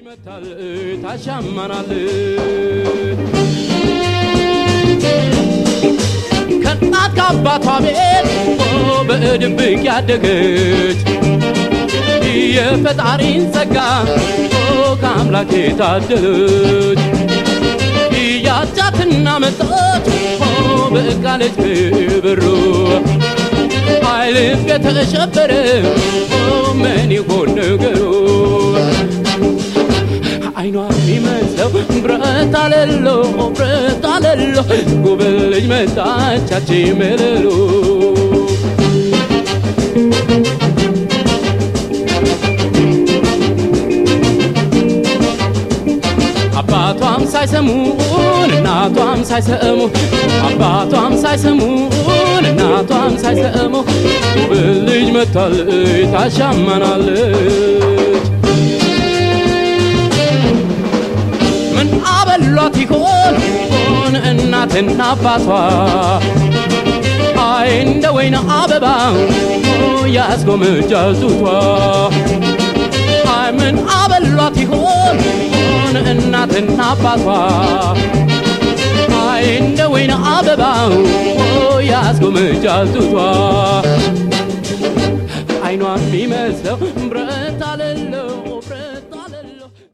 መታል ታሻማናል ከእናት ከአባቷ ቤት በድብቅ ያደገች የፈጣሪን ጸጋ ከአምላክ የታደለች ያጫትና መጣች በቃለች ክብሩ ኃይልም የተሸበረ ምን ይሆን ነገሩ አይኗ የሚመስለው ብረት አለሎ ብረት አለሎ ጉብል ልጅ መጣቻች መልሎ አባቷም ሳይሰሙን እናቷም ሳይሰሙ አባቷም ሳይሰሙን እናቷም ሳይሰሙ ጉብል ልጅ መታለች ታሻማናለች ምን አበሏት ይሆን ሆን እናትና አባቷ አይ እንደ ወይን አበባ ያስጎመጃል ጡቷ አይ ምን አበሏት ይሆን ሆን እናትና አባቷ አይ እንደ ወይን አበባ ያስጎመጃል ጡቷ አይኗ የሚመስለው ብረት አለለው